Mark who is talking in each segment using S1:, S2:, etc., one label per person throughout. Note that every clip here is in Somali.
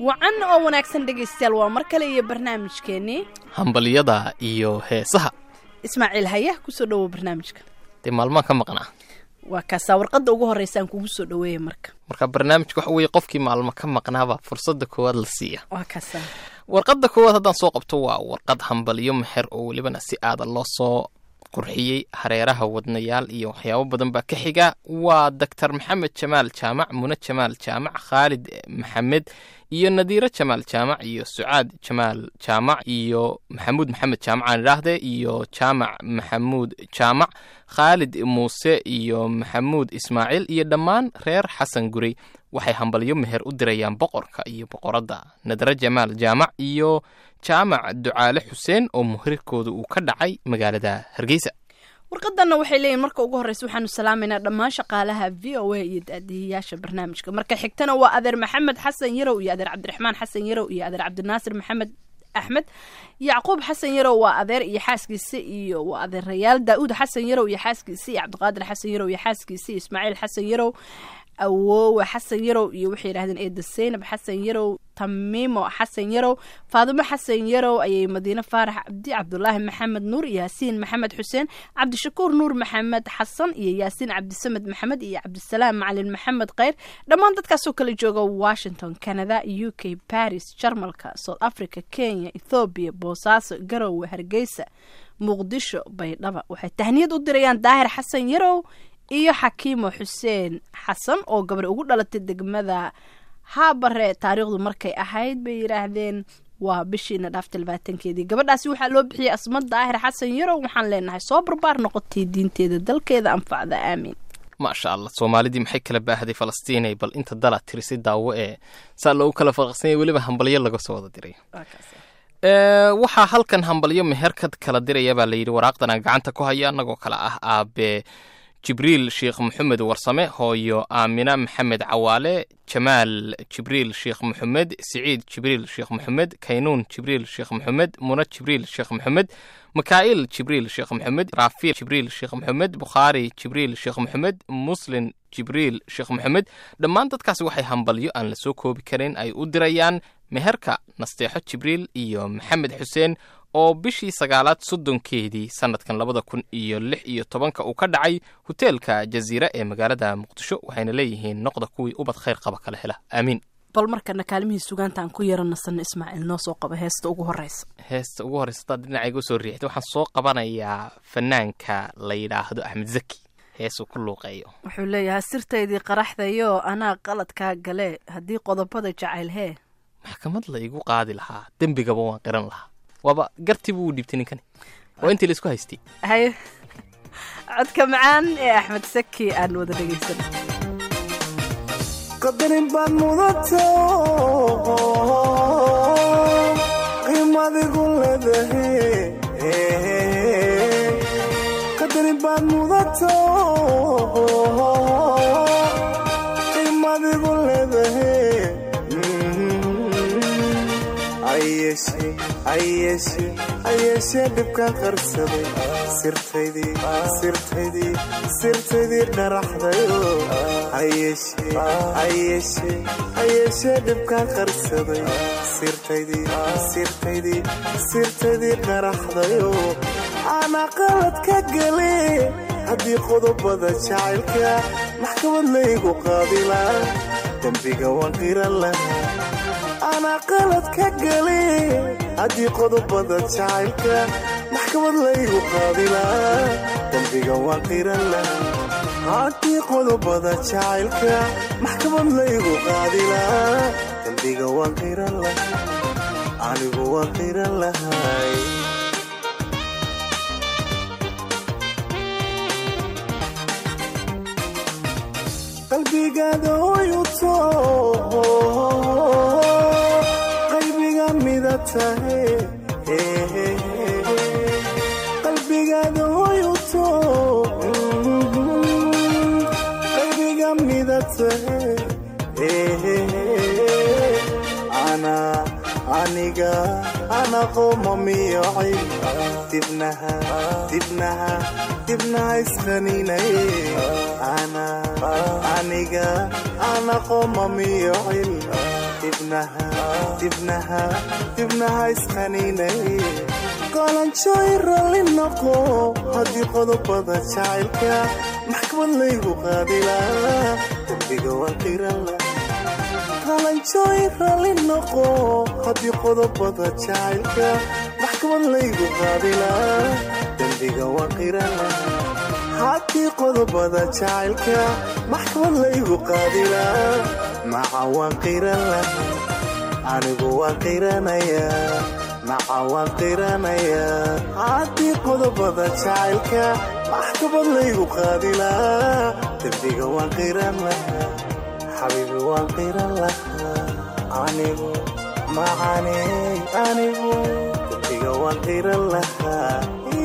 S1: wacan oo wanaagsan dhegaystayaal waa mar kale iyo barnaamijkeennii
S2: hambalyada iyo heesaha
S1: ismaaciil haya kusoo dhowow barnaamijka
S2: dee maalmaan ka maqnaa
S1: waa kaasaa warqadda ugu horreysa aan kugu soo dhoweeya marka
S2: marka barnaamijka waxa weeye qofkii maalmo ka maqnaaba fursadda koowaad la siiya
S1: waa kaasaa
S2: warqadda koowaad haddaan soo qabto waa warqad hambalyo meher oo welibana si aada loo soo qurxiyey hareeraha wadnayaal iyo waxyaabo badan baa ka xiga waa doctor maxamed jamaal jaamac mune jamaal jaamac khaalid maxamed iyo nadiiro jamaal jaamac iyo sucaad jamaal jaamac iyo maxamuud maxamed jaamac aan idhaahdee iyo jaamac maxamuud jaamac khaalid muuse iyo maxamuud ismaaciil iyo dhammaan reer xasan gurey waxay hambalyo meher u dirayaan boqorka iyo boqoradda nadre jamaal jaamac iyo jaamac ducaale xuseen oo muhirirkooda uu ka dhacay magaalada hargeysa
S1: warqadanna waxay leeyihin marka ugu horreysa waxaanu salaamaynaa dhammaan shaqaalaha v o a iyo daadihiyaasha barnaamijka marka xigtana waa adeer maxamed xasan yarow iyo adeer cabdiraxmaan xasan yarow iyo adeer cabdinaasir maxamed axmed yacquub xasan yarow waa adeer iyo xaaskiisa iyo waa adeerayaal daa-uud xasan yarow iyo xaaskiisa iyo cabdiqaadir xasan yarow iyo xaaskiisa iyo ismaaciil xasan yarow awoowe xasan yarow iyo waxay yidhahdeen eeda seynab xasan yarow tamiimo xasan yarow faadimo xasan yarow ayay madiine faarax cabdi cabdulaahi maxamed nuur yaasiin maxamed xuseen cabdishakuur nuur maxamed xasan iyo yaasiin cabdisamed maxamed iyo cabdisalaam macalin maxamed kheyr dhammaan dadkaasoo kala jooga washington canada u k baris jarmalka south africa kenya ethoobiya boosaaso garowe hargeysa muqdisho baydhaba waxay tahniyad u dirayaan daahir xasan yarow iyo xakiimo xuseen xasan oo gabadh ugu dhalatay degmada haabare taariikhdu markay ahayd bay yidhaahdeen waa bishiina dhaafta labaatankeedii gabadhaasi waxaa loo bixiyey asmad daahir xasan yarow waxaan leenahay soo barbaar noqotay diinteeda dalkeeda anfacda aamiin
S2: maasha allah soomaalidii maxay kala baahday falastiinay bal inta dala tirisi daawo ee saa loogu kala faqaqsanyay weliba hambalyo laga soo wada diray waxaa halkan hambalyo meherkad kala diraya baa layidhi waraaqdan aan gacanta ku haya annagoo kale ah aabe jibriil sheekh maxamed warsame hooyo aamina maxamed cawaale jamaal jibriil sheekh maxamed siciid jibriil sheekh maxamed kaynuun jibriil sheekh maxamed muna jibriil sheekh maxamed mikaa'il jibriil sheekh maxamed raafiil jibriil sheekh maxamed bukhaari jibriil sheekh maxamed muslin jibriil sheekh maxamed dhammaan dadkaasi waxay hambalyo aan la soo koobi karin ay u dirayaan meherka nasteexo jibriil iyo maxamed xuseen oo bishii sagaalaad soddonkeedii sannadkan labada kun iyo lix iyo tobanka uu ka dhacay hoteelka jaziira ee magaalada muqdisho waxayna leeyihiin noqda kuwii ubad khayr qaba kala hela aamiin
S1: bal markana kaalimihii sugaanta aan ku yeeranasano ismaaciil noo soo qaba heesta ugu horreysa
S2: heesta ugu horreysa hadaad dhinacayga usoo riixda waxaan soo qabanayaa fanaanka la yidhaahdo axmed zaki heesuu ku luuqeeyo
S1: wuxuu leeyahay sirtaydii qaraxdayo anaa qaladkaa gale haddii qodobada jacayl hee
S2: maxkamad la igu qaadi lahaa dembigaba waan qiran lahaa waaba gartii buu dhibtay ninkani waa intii laisku haystay
S1: haye codka macaan ee axmed saki aan wada dhegaysan
S3: qadarin baad mudato qiimadigu leedahay qadarin baad mudato qiimadigu leedahay ayeeshee dhibkaan qarsaday sirtaydii dharaxdayo ayeeshee dhibkaan qarsaday sirtaydii dharaxdayo aanaa qalad ka gale haddii qodobada jacaylka maxkamad laygu qaadilaa dembiga waan qiran lahaa anaa qalad ka gale haddii qodobada jacaylka maxkamad laygu qaadilaa dembiga waan qiran lahaa haddii qodobada jacaylka maxkamad laygu qaadilaa dembiga waan qiran lahaa anigu waan qiran lahay qalbigaada hoyuto qalbiga mida tahay qalbigaada hoyuto qalbiga mida tahay aniga ana qoomamiyocay dibnaha dibnaha dibnaha isqaninay aniga ana qoomamiyocil dibnaha dibnaha dibnaha isqaniinay qalanjooy ralli noqo haddii qodobada jacaylka maxkamad laygu qaadilaa dembiga waan qiranla qalanjooy ralli noqo haddii qodobada jacaylka maxkamad laygu qaadilaa dembiga waan qiranla haddii qodobada jacaylka maxkamad laygu qaadilaa maca waan qiran laha anigu waan qiranayaa maca waan qiranayaa haddii qodobada jacaylka maxkamad laygu qaadilaa dembiga waan qiran lahaa xabiibi waan qiran lahaa anigu macaney anigu dembiga waan qiran lahaa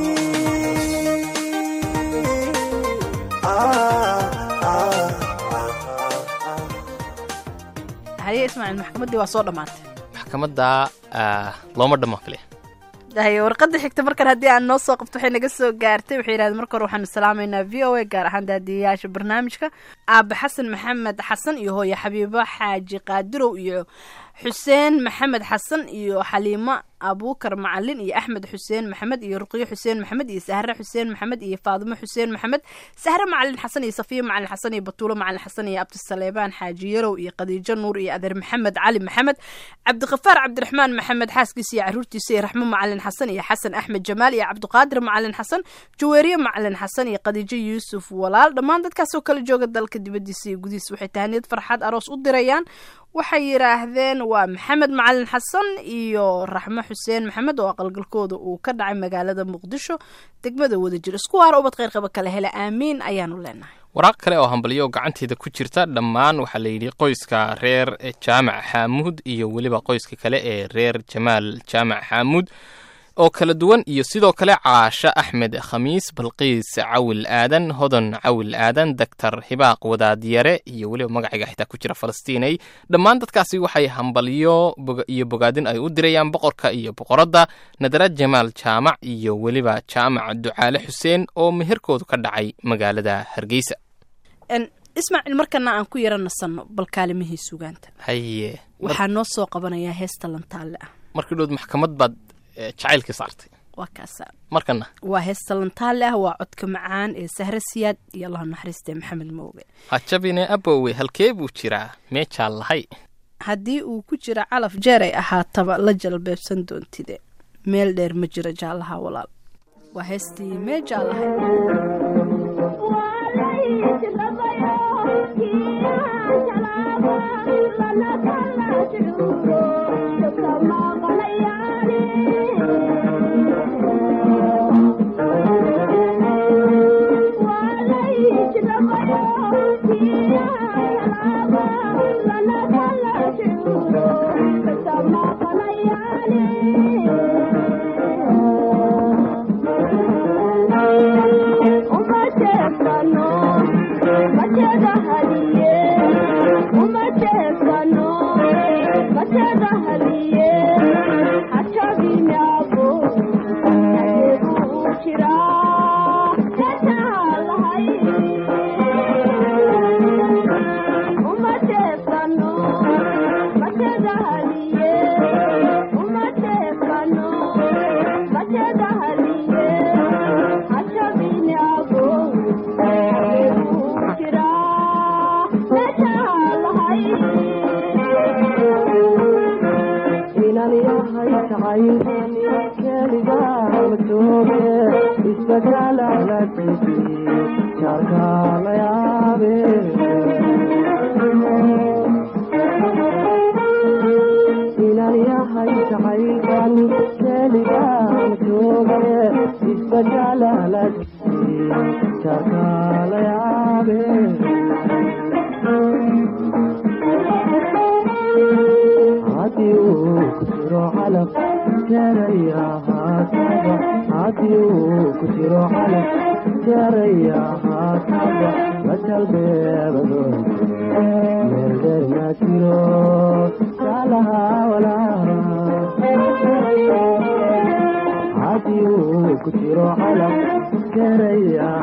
S1: haye ismaaciil maxkamaddii waa soo dhammaatay
S2: maxkamadda ah, looma dhamma filaya
S1: haye warqadda xigta markan haddii aan noo soo qabto waxay naga soo gaartay waxay yidhahdeen marka hore waxaanu salaamaynaa v o a gaar ahaan daadiyayaasha barnaamijka aabe xasan maxamed xasan iyo hooye xabiibo xaaji qaadirow iyo xuseen maxamed xasan iyo xaliimo abuukar macalin iyo axmed xuseen maxamed iyo ruqyo xuseen maxamed iyo sahre xuseen maxamed iyo faadimo xuseen maxamed sahre macalin xasan iyo safiya macalin xasan iyo batuulo macalin xasan iyo abdisaleebaan xaaji yarow iyo khadiijo nuur iyo adeer maxamed cali maxamed cabdiqafaar cabdiraxmaan maxamed xaaskiisa iyo caruurtiisa iyo raxmo macalin xasan iyo xasan axmed jamaal iyo cabdiqaadir macalin xasan jaweeriye macalin xasan iyo khadiijo yuusuf walaal dhammaan dadkaasoo kala jooga dalka dibadiisa iyo gudihiisa waxay tahaniyad farxad aroos u dirayaan waxay yidhaahdeen waa maxamed macalin xasan iyo raxmo xuseen maxamed oo aqalgalkooda uu ka dhacay magaalada muqdisho degmada wadajir isku waara ubad khayrqaba kale hele aamiin ayaanu leenahay
S2: waraaq kale oo hambalyo oo gacanteeda ku jirta dhammaan waxaa layidhi qoyska reer jaamac xaamuud iyo weliba qoyska kale ee reer jamaal jaamac xaamuud oo kala duwan iyo sidoo kale caasho axmed khamiis balqiis cawil aadan hodan cawil aadan doctor hibaaq wadaadyare iyo weliba magaciga xitaa ku jira falastiinay dhammaan dadkaasi waxay hambalyo boga- iyo bogaadin ay u dirayaan boqorka iyo boqoradda nadara jamaal jaamac iyo weliba jaamac ducaale xuseen oo meherkoodu ka dhacay magaalada hargeysa
S1: En, ismaaciil markana aan ku yara nasanno bal kaalimihii sugaanta
S2: haye
S1: waxaa noo soo qabanayaa heesta lantaalle ah
S2: markii dhood maxkamad baad eh, jacaylkii saartay
S1: waa kaasa
S2: markana
S1: waa heesta lantaalle ah waa codka macaan ee sahre siyaad iyo allah naxariistee maxamed mooge
S2: hajabine abowe halkee buu jiraa meejaa lahay
S1: haddii uu ku jira calaf jeer ay ahaataba la jalbeebsan doontide meel dheer ma jiro jaallaha walaal waa heestii mee jaallahay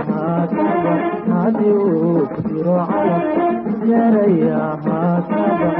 S4: Thank you.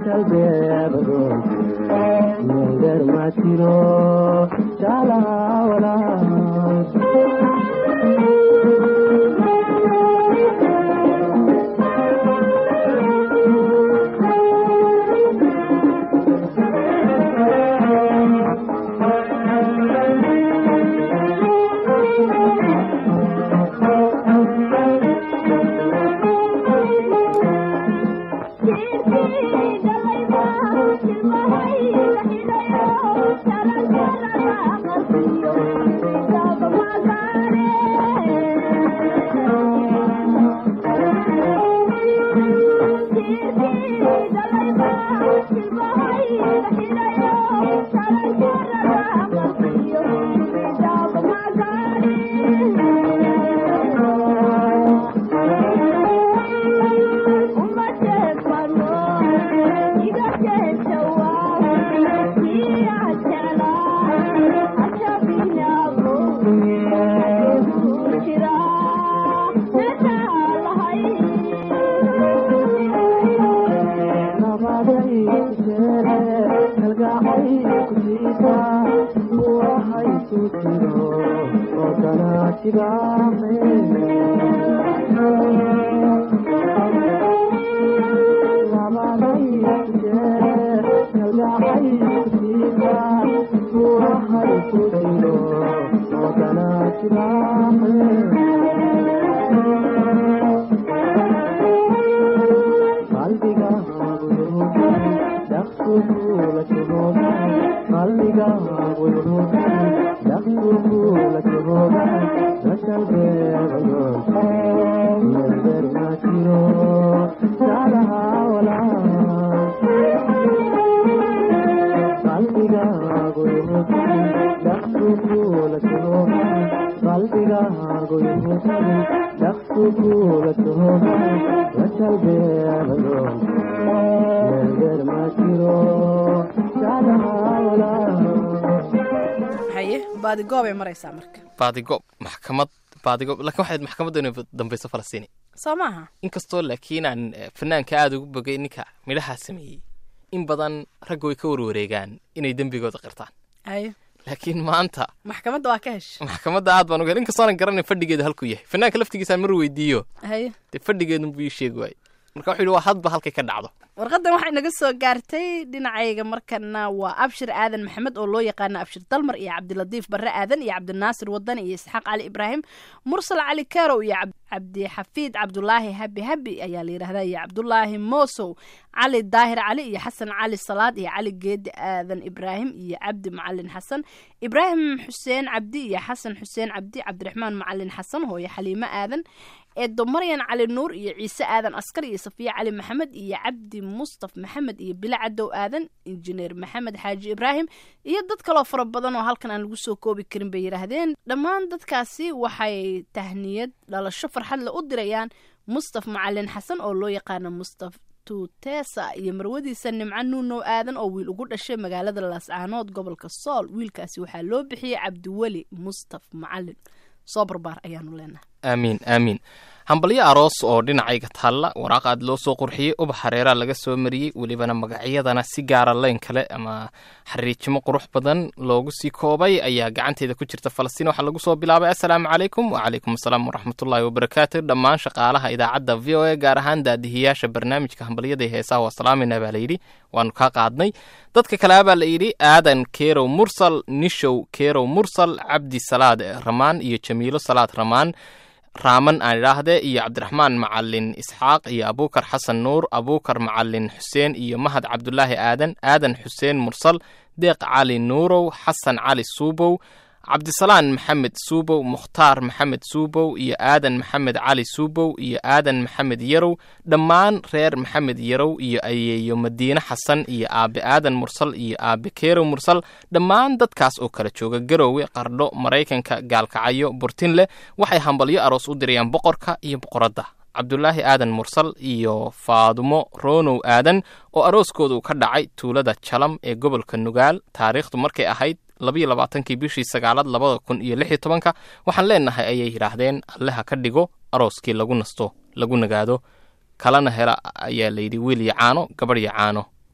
S1: haye baadigoob ay maraysaa marka
S2: baadigoob maxkamad baadigoob lakin waxayd maxkamadda inay dambayso falastiini
S1: soo maaha
S2: inkastoo laakiin aan fanaanka aada ugu bogay ninka midhahaa sameeyey in badan ragga way ka warwareegaan inay dembigooda qirtaan
S1: haye
S2: laakiin maanta
S1: maxkamadda waa ka hesha
S2: maxkamadda aad baan uga hel inkastoonan garanay fadhigeeda halkuu yahay fanaanka laftigiisaan mar weydiiyo
S1: haye
S2: dee fadhigeedun buu ii sheegi waayey marka wuxuu yidhi waa hadba halkay ka dhacdo
S1: warqadan waxay naga soo gaartay dhinacayga markana waa abshir aadan maxamed oo loo yaqaano abshir dalmar iyo cabdilatiif barre aadan iyo cabdinaasir wadan iyo isxaaq cali ibraahim mursal cali karow iyo cabdixafiid cabdulaahi habi habi ayaa la yidhahdaa iyo cabdulaahi moosow cali daahir cali iyo xasan cali salaad iyo cali geedi aadan ibraahim iyo cabdi macalin xasan ibraahim xuseen cabdi iyo xasan xuseen cabdi cabdiraxmaan macalin xasan hooyo xaliimo aadan eedo maryan cali nuur iyo ciise aadan askar iyo safiya cali maxamed iyo cabdi mustaf maxamed iyo bila cadow aadan injineer maxamed xaaji ibraahim iyo dad kaloo fara badan oo halkan aan lagu soo koobi karin bay yidhaahdeen dhammaan dadkaasi waxay tahniyad dhalasho farxadle u dirayaan mustaf macalin xasan oo loo yaqaano mustaf tutesa iyo marwadiisa nimco nuunow aadan oo wiil ugu dhashay magaalada laascaanood gobolka sool wiilkaasi waxaa loo bixiyey cabdiweli mustaf macalin soo barbaar ayaanu leenahay
S2: aamiin aamiin hambalyo aroos oo dhinacayga taalla waraaq aad loo soo qurxiyey ubax hareeraa laga soo mariyey welibana magacyadana si gaara leyn kale ama xariijimo qurux badan loogu sii koobay ayaa gacanteeda ku jirta falastiin waxaa lagu soo bilaabay assalaamu calaykum wacalaykum asalaam waraxmatullaahi wabarakaatu dhammaan shaqaalaha idaacadda v o a gaar ahaan daadihiyaasha barnaamijka hambalyada iyo heesaha waa salaamayna baa layidhi waanu kaa qaadnay dadka kale abaa la yidhi aadan kerow mursal nishow kerow mursal cabdi salaad ramaan iyo jamiilo salaad ramaan raaman aan idhaahdee iyo cabdiraxmaan macalin isxaaq iyo abuukar xasan nuur abuukar macalin xuseen iyo mahad cabdulaahi aadan aadan xuseen mursal deeq cali nuurow xasan cali suubow cabdisalaan maxamed suubow mukhtaar maxamed suubow iyo aadan maxamed cali suubow iyo aadan maxamed yarow dhammaan reer maxamed yarow iyo ayeeyo madiine xasan iyo aabe aadan mursal iyo aabe keerow mursal dhammaan dadkaas oo kala jooga garoowe qardho maraykanka gaalkacyo burtinleh waxay hambalyo aroos u dirayaan boqorka iyo boqoradda cabdulaahi aadan mursal iyo faadumo ronow aadan oo arooskoodu ka dhacay tuulada jalam ee gobolka nugaal taariikhdu markay ahayd labayo labaatankii bishii sagaalaad labada kun iyo lix iyo tobanka waxaan leenahay ayay yidhaahdeen alleha ka dhigo arooskii lagu nasto lagu nagaado kalena hela ayaa layidhi wiil iyo caano gabadh iyo caano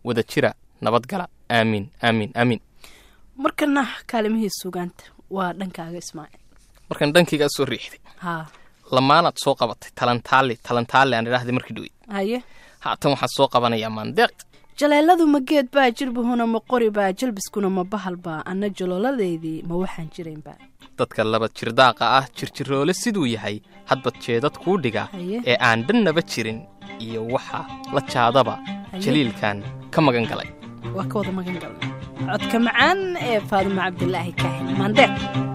S2: wada jira nabadgala aamiin aamiin aamiin
S1: markana kaalimihii sugaanta waa dhankaaga ismaaciil
S2: markaan dhankaygaa soo riixday
S1: haa
S2: lamaanaad soo qabatay talantaali talantaali aan idhaahday markii dhowey
S1: haye
S2: haatan waxaan soo qabanayaa maandeeq
S1: jaleeladu ma geed baa jirbahuna ma qori baa jalbiskuna ma bahal baa anna jalooladeydii ma waxaan jiraynba
S2: dadka laba jirdaaqa ah jirjiroole siduu yahay hadbad jeedad kuu dhiga
S1: Haye.
S2: ee aan dhannaba jirin iyo waxa la jaadaba
S1: Haye.
S2: jaliilkan ka magan galay
S1: waa ka wada magan galna codka macaan ee faadumo cabdilaahi kaahin maandeeq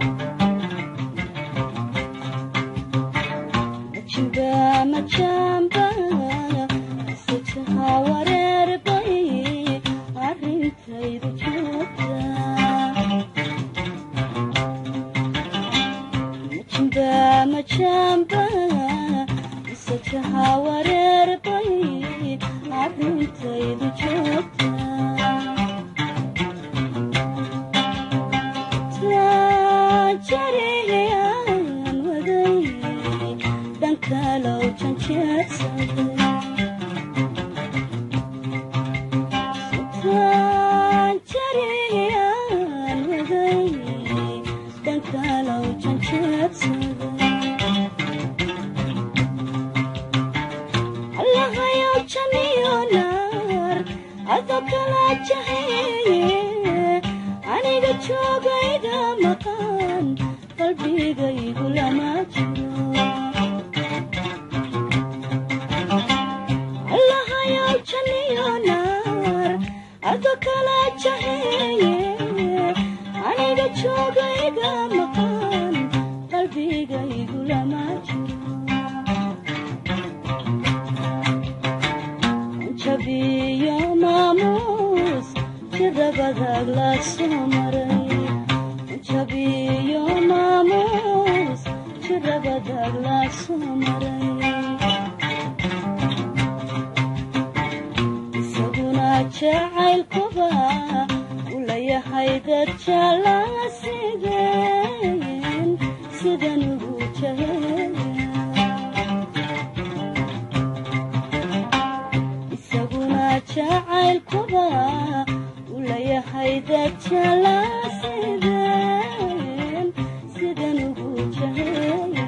S4: aniga joogayga maqan qalbigaygu lama jiro allahayow janiyo naar ado kala jaheeye aniga joogayga maqan qalbigaygu lama jiro jabiyo maamuus jirabadaag la soo maray jabiyo maamuus jirabadaag la soo maray isaguna jacaylkuba u layahay dad jaalaa sideen sidan ugu jaheeya isaguna jacaylkuba u layahay dad jaalaa sideen sidan ugu jaheeya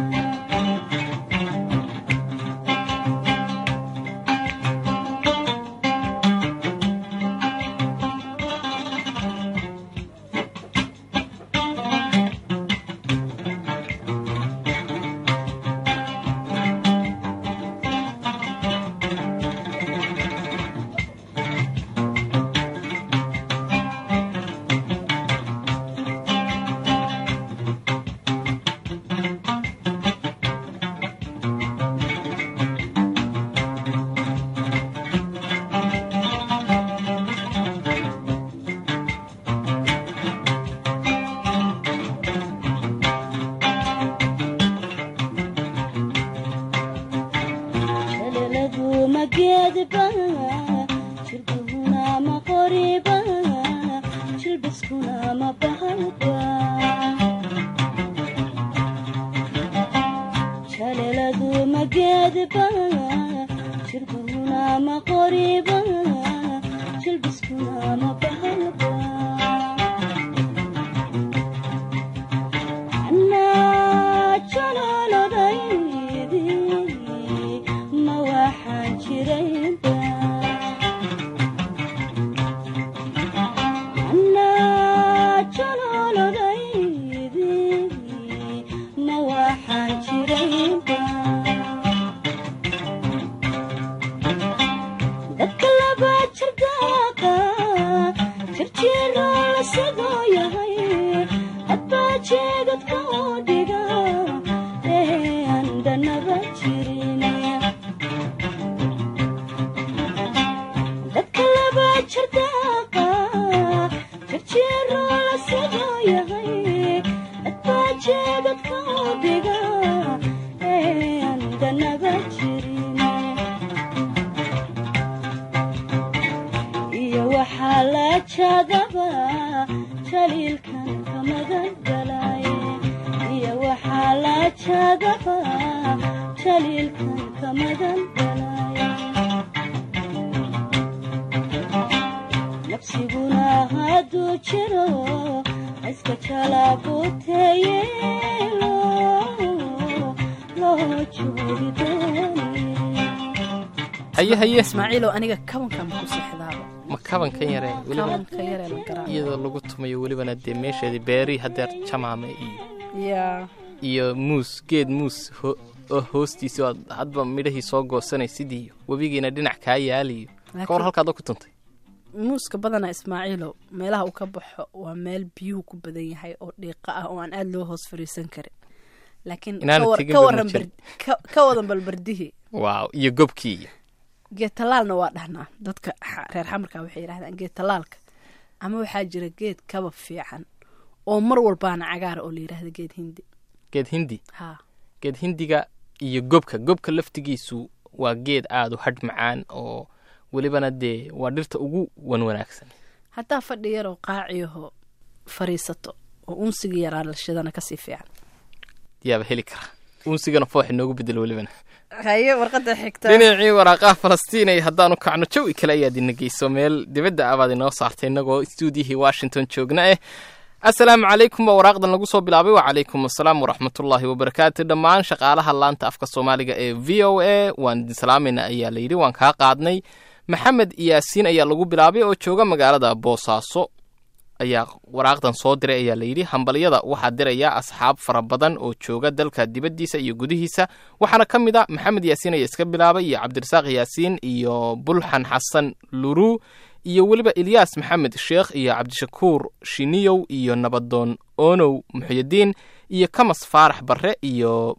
S4: jaleladu ma geedba jirbuhuna ma qoriba jilbiskuna ma bahalba jaleladu ma geedba jirbuhuna ma qoriba jilbiskuna ma bahalba anaa jaloolodaydi ma waxaan jiraynba anaa jaloolodaydi ma waxaan jiraynba dadka laba jirdaaqa jirjiiroo la sidoo yahay hadbaa jeegadka oo dhiga ee aan dhanaba jirin dadka laba jirdaaqa jirjiiroo la sidoo yahay hadbaa jeegadka oo dhiga ee aan dhanaba jirin iyo waxaa la jadaba jaliilkan ka magan galay iyo waxaa la jadaba jaliilkan ka magan galay codsiguna hadduu jiro iska jalaabuteeye loo joogi doonee
S2: haye haye
S1: ismaaciilow aniga kabankan ku seexdaaba
S2: ma kabankan yare weliba
S1: kabanka yaree la garaa
S2: iyadoo lagu tumayo welibana dee meesheedii beerii hadeer jamaame iyo
S1: yaa
S2: iyo muus geed muus ho- oo hoostiisa oo aad hadba midhahii soo goosanaysid iyo webigiina dhinac kaa yaaliyo ka war
S1: Laakiin-
S2: halkaad ku tuntay
S1: muuska badana ismaaciilow meelaha uu ka baxo waa meel biyuhu ku badan yahay oo dhiiqa ah oo aan aada loo hoos fariisan karin laakiin
S2: Inaana
S1: ka war-
S2: tegin
S1: ka
S2: ba
S1: waran
S2: ma jirin.
S1: bar- ka- ka wadan balbardihii
S2: waaw iyo gobkii iyo
S1: geed talaalna waa dhahnaa dadka xa- reer xamarka waxay yidhahdaan geed talaalka ama waxaa jira geed kaba fiican oo mar walbaana cagaara oo la yidhaahda geed hindi
S2: geed hindi
S1: ha
S2: geed hindiga iyo gobka gobka laftigiisu waa geed aada u hadh macaan oo welibana dee waa dhirta ugu wan wanaagsan
S1: haddaa fadhi yaroo qaaciyaho fariisato oo unsiga yaraa lashadana kasii fiican
S2: yaaba heli kara unsigana foox inoogu bedel welibana
S1: haye warqada xigta
S2: dhinacii waraaqaha falastiinay haddaanu kacno jawi kale ayaad ina geyso meel dibadda abaad inoo saartay innagoo stuudiyihii washington joogna eh asalaamu calaykum baa waraaqdan lagu soo bilaabay wacalaykum asalaam waraxmatullaahi wabarakaatu dhammaan shaqaalaha laanta afka soomaaliga ee v o a waan idin salaamayna ayaa la yidhi waan kaa qaadnay maxamed iyaasiin ayaa lagu bilaabay oo jooga magaalada boosaaso ayaa waraaqdan soo diray ayaa layidhi hambalyada waxaa diraya asxaab fara badan oo jooga dalka dibaddiisa iyo gudihiisa waxaana ka mid a maxamed yaasiin ayaa iska bilaabay iyo cabdirasaaq yaasiin iyo bulxan xasan luruu iyo weliba ilyaas maxamed sheekh iyo cabdishakuur shiniyow iyo nabadoon onow muxyidiin iyo kamas faarax barre iyo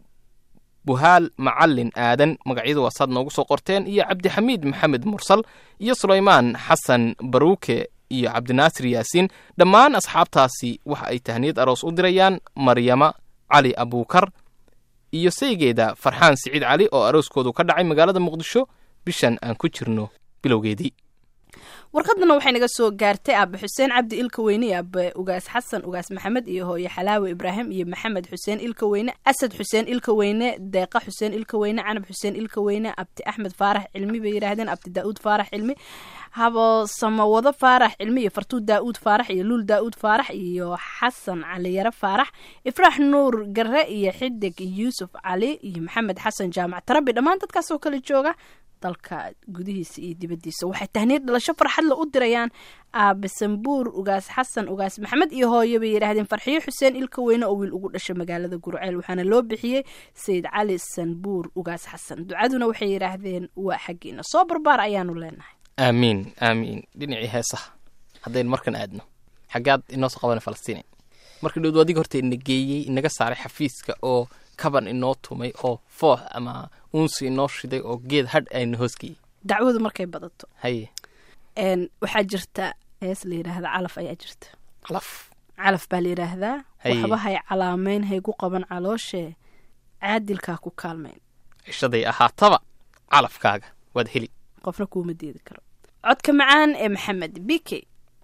S2: buhaal macalin aadan magacyadu waa saad noogu soo qorteen iyo cabdixamiid maxamed mursal iyo sulaymaan xasan baruuke iyo cabdinaasir yaasiin dhammaan asxaabtaasi waxa ay tahniyad aroos u dirayaan maryama cali abuukar iyo saygeeda farxaan siciid cali oo arooskoodu ka dhacay magaalada muqdisho bishan aan ku jirno bilowgeedii
S1: warqadana waxay naga soo gaartay aabe xuseen cabdi ilka weyne iyo aabe ugaas xasan ugaas maxamed iyo hooye xalaawe ibraahim iyo maxamed xuseen ilka weyne asad xuseen ilka weyne deeqa xuseen ilka weyne canab xuseen ilka weyne abdi axmed faarax cilmi bay yidhaahdeen abdi daa'uud faarax cilmi habo samawado faarax cilmi iyo fartuud daa'uud faarax iyo luul daa'uud faarax iyo xasan caliyare faarax ifraax nuur gare iyo xidig yuusuf cali iyo maxamed xasan jaamac tarabi dhammaan dadkaas oo kale jooga dalka gudihiisa iyo dibaddiisa waxay tahniyad dhalasho farxad la u dirayaan aabe sambuur ugaas xasan ugaas maxamed iyo hooyo bay yidhaahdeen farxiyo xuseen ilka weyne oo wiil ugu dhashay magaalada gurceel waxaana loo bixiyey sayid cali sanbuur ugaas xasan ducaduna waxay yidhaahdeen waa xaggiina soo barbaar ayaanu leenahay
S2: aamiin aamiin dhinacii heesaha haddaynu markan aadno xaggaad inoo soo qabana falastiin markii dhowd adiga horta ina geeyey inaga saaray xafiiska oo kaban inoo tumay oo foox ama uunsi inoo shiday oo geed hadh ayna hoosgeeyey
S1: dacwadu markay badato
S2: haye
S1: een, waxaa jirta hees la yidhaahda calaf ayaa jirta
S2: calaf
S1: calaf baa la yidhaahdaa
S2: Haye.
S1: waxba hay calaameyn haygu qaban calooshee caadilkaa ku kaalmayn
S2: cishaday ahaataba calafkaaga waad heli
S1: qofna kuuma diidi karo codka macaan ee maxamed bike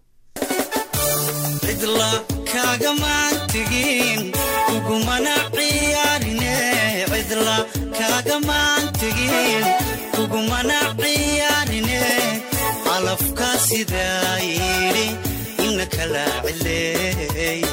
S5: cidla kaagamaan tegin kugumana ciyaarine cidla kaagamaan tegin kugumana ciyaarine calafka sidaa yidhi ina kala cileey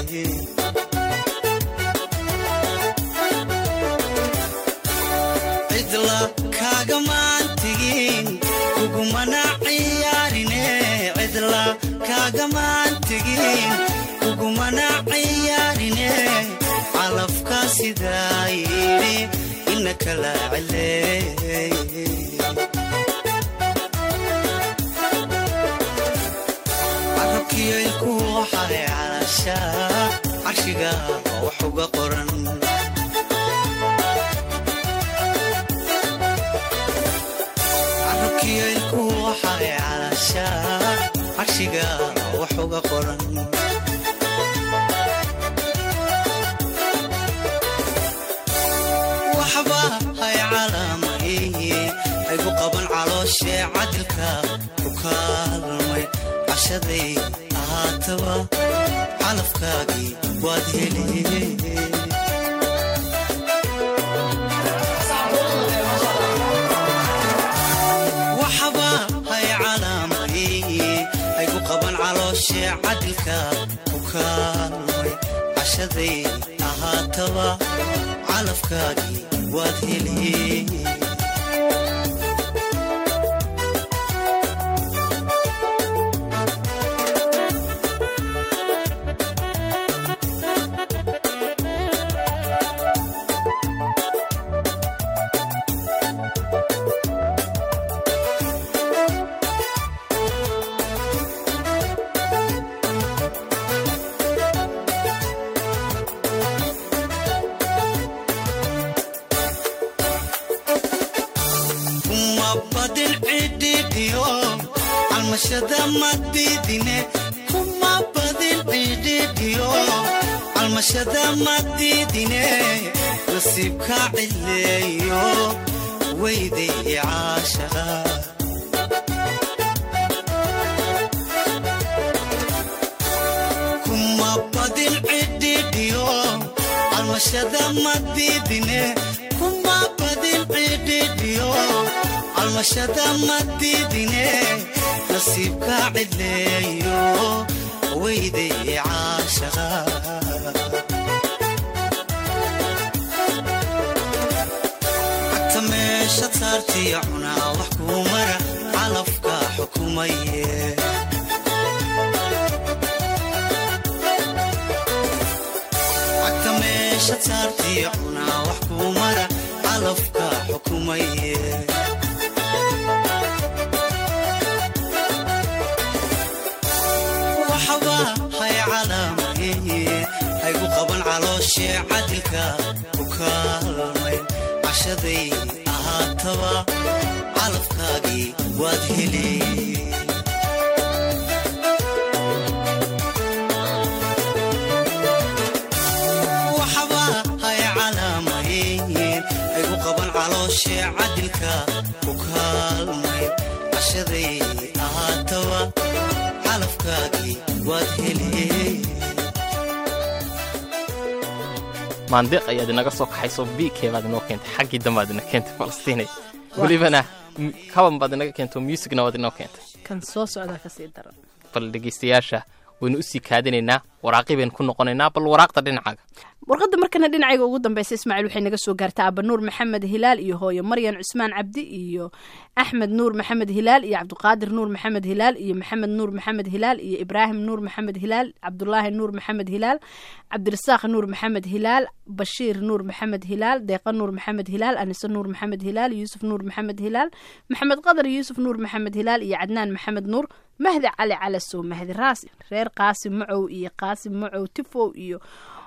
S5: cidla kaagamaan tegin kugumana ciyaarine cidla kaagamaan tegin kugumana ciyaarine calafka sidaa yidhi ina kala cileey carabkiyoinku waxay calashaa carshiga wax uga qoran carabkiyoinku waxay calashaa carshiga wax uga qoran waxba hay calaamay haygu qaban calooshee cadilka ku kaalmay cashaday ahaataba calafkaagii waad hele waxba hay calaamay haygu qaban cadilka ku kaalmay cashaday ahaataba calafkaagii waad heli kuma badin cidhidhiyo calmashada madidine kuma badin cidhidhiyo calmashada madidine nasiibka cileeyo weyday caashaqa kuma badin cidhidhiyo calmashada madidine kuma badin cidhidhiyo calmashada madidine nasiibka cileeyo weyday caashaqa cagta meesha saartiya cunaa wax kuu mara calafka xukumaye cagta meesha saartiya cunaa wax kuu mara calafka xukumaye waxba hay calaamaye haygu qaban calooshee cadilka ku kaalmay cashaday ahaataba calafkaagii waad heli waxba hay calaamaye haygu qaban calooshee cadilka ku kaalmay cashaday ahaataba calafkaagii waad heli
S2: maandeeq ayaad inaga soo kaxayso biikee baad inoo keentay xaggii dambaad ina keentay falastiinay welibana m- kaban baad inaga keento musigna waad inoo keentay
S1: kan soo socdaa kasii daran
S2: bal dhegaystayaasha waynu usii kaadinaynaa waraaqii baynu ku noqonaynaa bal waraaqda dhinacaaga
S1: warqadda markana dhinacayga ugu dambeysa ismaaciil waxay naga soo gaartaa aba nuur maxamed hilaal iyo hooyo maryan cusmaan cabdi iyo axmed nuur maxamed hilaal iyo cabdiqaadir nuur maxamed hilaal iyo maxamed nuur maxamed hilaal iyo ibraahim nuur maxamed hilaal cabdulaahi nuur maxamed hilaal cabdirasaaq nuur maxamed hilaal bashiir nuur maxamed hilaal deeqa nuur maxamed hilaal anise nuur maxamed hilaal yuusuf nuur maxamed hilaal maxamed qadar yuusuf nuur maxamed hilaal iyo cadnaan maxamed nuur mahdi cali calasow mahdi raasi reer qaasim macow iyo qaasim macow tifow iyo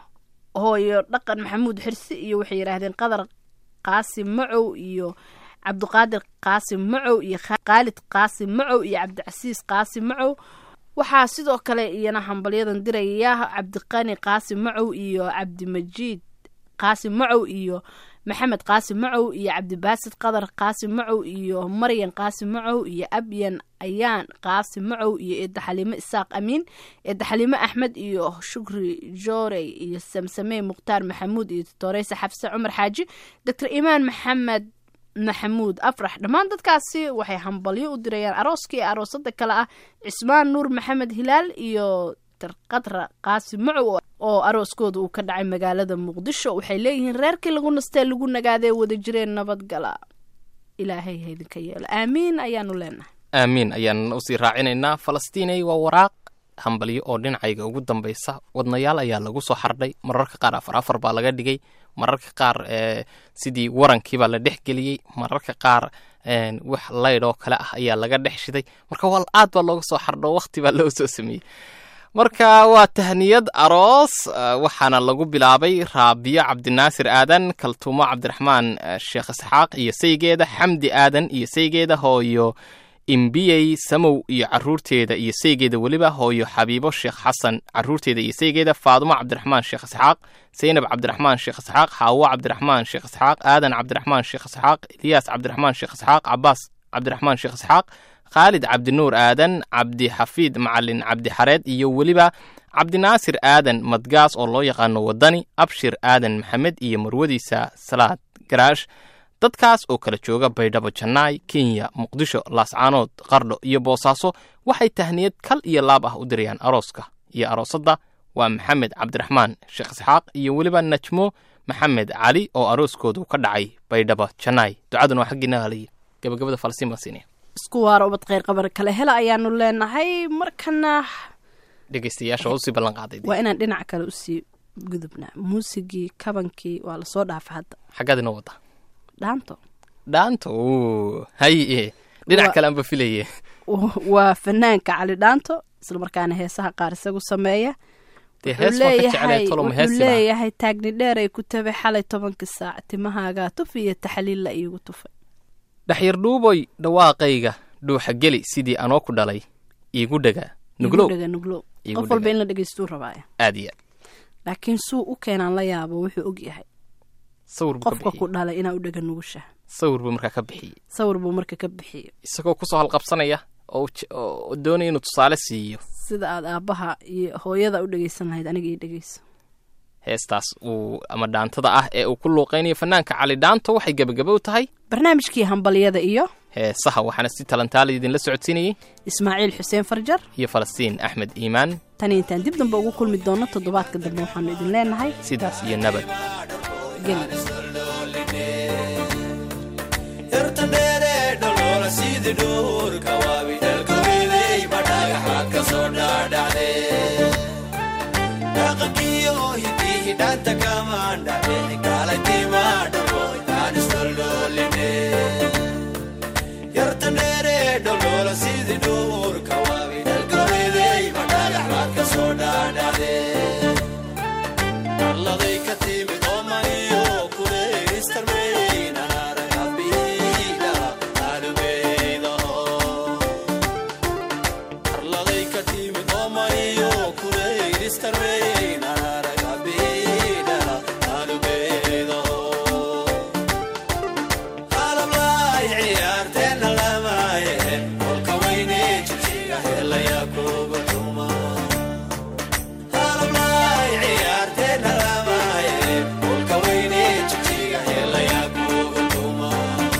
S1: hooyo dhaqan maxamuud xirsi iyo waxay yidhaahdeen qadar qaasim macow iyo cabdiqaadir qaasim macow iyo khaalid qaasim macow iyo cabdicasiis qaasim macow waxaa sidoo kale iyana hambalyadan diraya cabdiqani qaasim macow iyo cabdimajiid qaasim macow iyo maxamed qaasim macow iyo cabdibaasid qadar qaasim macow iyo maryan qaasim macow iyo abyan ayaan qaasim macow iyo eedda xaliimo isaaq amiin eedda xaliimo axmed iyo shukri joorey iyo samsamey mukhtaar maxamuud iyo toreyse xafse cumar xaaji doctor imaan maxamed maxamuud afrax dhammaan dadkaasi waxay hambalyo u dirayaan arooskii aroosada kale ah cismaan nuur maxamed hilaal iyo qadra qaasim macow oo arooskooda uu ka dhacay magaalada muqdisho waxay leeyihiin reerkii lagu nastee lagu nagaadee wada jireen nabadgala ilaahay ha idinka yeelo aamiin ayaanu leenahay
S2: aamiin ayaan usii raacinaynaa falastiinay waa waraaq hambalyo oo dhinacayga ugu dambaysa wadnayaal ayaa lagu soo xardhay mararka qaar afar afar baa laga dhigay mararka qaar ee sidii warankiibaa la dhex geliyey mararka qaar wax laydh oo kale ah ayaa laga dhex shiday marka waa aad baa looga soo xardho waqti baa loo soo sameeyey marka waa tahniyad aroos waxaana lagu bilaabay raabiyo cabdinaasir aadan kaltuumo cabdiraxmaan sheekh isxaaq iyo saygeeda xamdi aadan iyo saygeeda hooyo imbiyey samow iyo caruurteeda iyo saygeeda weliba hooyo xabiibo sheekh xasan caruurteeda iyo saygeeda faadumo cabdiraxmaan sheekh isxaaq saynab cabdiraxmaan sheekh isxaaq xaawo cabdiraxmaan sheekh isxaaq aadan cabdiraxmaan sheekh isxaaq ilyaas cabdiraxmaan sheekh isxaaq cabaas cabdiraxmaan sheekh isxaaq khaalid cabdinuur aadan cabdixafiid macalin cabdixareed iyo weliba cabdinaasir aadan madgaas oo loo yaqaano wadani abshir aadan maxamed iyo marwadiisa salaad garaash dadkaas oo kala jooga baydhabo jannaay kenya muqdisho laascaanood qardho iyo boosaaso waxay tahniyad kal iyo laab ah u dirayaan arooska iyo aroosadda waa maxamed cabdiraxmaan sheekh isxaaq iyo weliba najmo maxamed cali oo arooskoodu ka dhacay baydhabo janaay ducaduna waa xaggiina haliya gabagabada falastiin baan siinaya
S1: isku waara ubad kheyr qabar kale hela ayaanu leenahay markana
S2: dhegeystayaasha waa usii ballan qaaday
S1: waa inaan dhinac kale usii gudubnaa muusigii kabankii waa lasoo dhaafa hadda
S2: xaggaad inoo wada
S1: dhaanto
S2: dhaanta o haye dhinac
S1: Waa-
S2: kale aanba filaye
S1: waa fanaanka cali dhaanto islamarkaana heesaha qaar isagu sameeya
S2: dee
S1: Wuxuu
S2: hees waa ka
S1: leeyahay-
S2: jeclay toloma
S1: wuxuu
S2: heesi baa
S1: leeyahay taagni dheer ay ku tabay xalay tobanka saac timahaagaa tuf iyo taxliil la iigu tufay
S2: dhaxyar dhuuboy dhawaaqayga dhuuxa geli sidii anoo ku dhalay iigu dhaga nuglow
S1: Iigu dhaga nuglow
S2: Iigu
S1: qof walba
S2: dhaga.
S1: in la dhegeystuu rabaaya
S2: aad iyo aad
S1: laakiin suu u keenaan la yaabo wuxuu og yahay
S2: sawir buu ka
S1: qofka ku
S2: bixiyey
S1: dhalay inaa u dhaga nugusha
S2: sawir buu markaa ka bixiyey
S1: sawir buu marka ka bixiyey
S2: isagoo kusoo halqabsanaya oo je- oo doonaya inuu tusaale siiyo
S1: sida aad aabbaha iyo hooyada u dhegeysan lahayd aniga ii dhegeyso
S2: heestaas uu ama dhaantada ah ee uu ku luuqaynayo fanaanka cali dhaanto waxay gebagaba u tahay
S1: barnaamijkii hambalyada iyo
S2: heesaha waxaana si talantaala idinla socodsiinayey
S1: ismaaciil xuseen farjar
S2: iyo falastiin axmed iimaan
S1: tan intaan dib dambe ugu kulmi doono toddobaadka dambe waxaanu idin leenahay
S2: sidaas iyo nabad
S1: geli
S5: yartandheere dholola sidii dhuurka waabi dhalkaweydey ma dhagaxaad ka soo dhaadhacde dhaqankiyo hidihi dhanta kamaan dhacde kaalantima dhabo aan isdholdholine yartandheere dholola sidii dhuurka waabi dhalkaweydey ma dhagaxaad ka soo dhaadhacde arladay ka timid oomaniyo kuleystarmeyn anaragabiila alubeydaho arladay ka timid oomaniyo kuleystarmeyn anaragabiila alubeydaho qalablaay ciyaarteenna lamaaye kolka weyne jijjiga helaya kuga dhuma qalablaay ciyaarteenna lamaaye kolka weyne jijjiga helaya kuga dhuma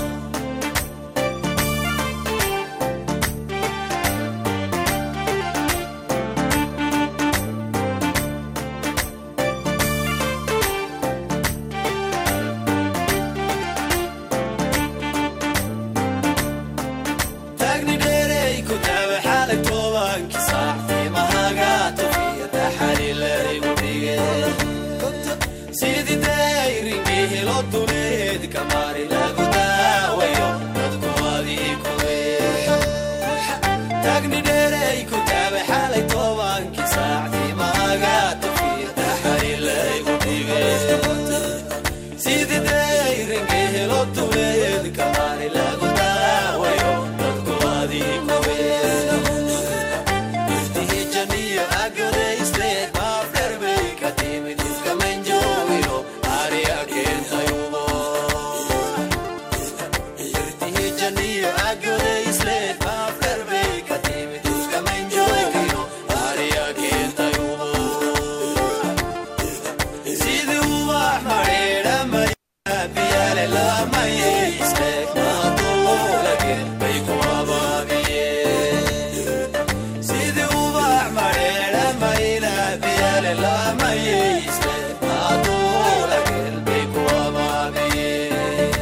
S5: taagni dheerey ku taabe xalay tobankii saac tiimahaaga tufiya taxaliilaygu dhige sidii dayringii helo duleed kamaari lagu daawayo dadku adii kuwe taagni dheerey ku taabe xalay tobankii saac tiimahaaga tufiya taxaliilaygu dhige sidii dayringii helo duleed kamaari lagu daawayo dadku adii kuwe irtihijaniyo agadeysleed maafdherbay ka timid iskamanjoogino ariya keentayubo irtihijaniyo agadeysleed maafdherbay ka timid iskamanjoogino ariya keentayubo sidii ubax madheedha mariya biyaale lamaye isleeg maadulageen bay ku abaabiyeen sidii ubax madheedha mayla biyaale lamaye isleeg maadulageen bay ku abaabiyeen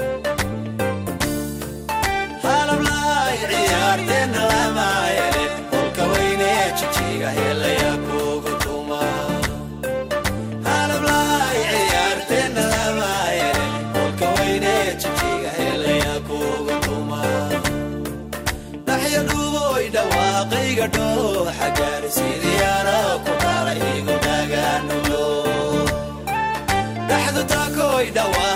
S5: halablaay ciyaarteenna lamaayele kolka weyne jijiga helaya kugu tuma halablaay ciyaarteenna lamaayele kolka weyne jijiga helaya kugu tuma dhaxya dhuboy dhawaaqayga dhooxa gaari sidiyaana ku dhalay igu dhagaanulo dhaxdu takoy dhawaa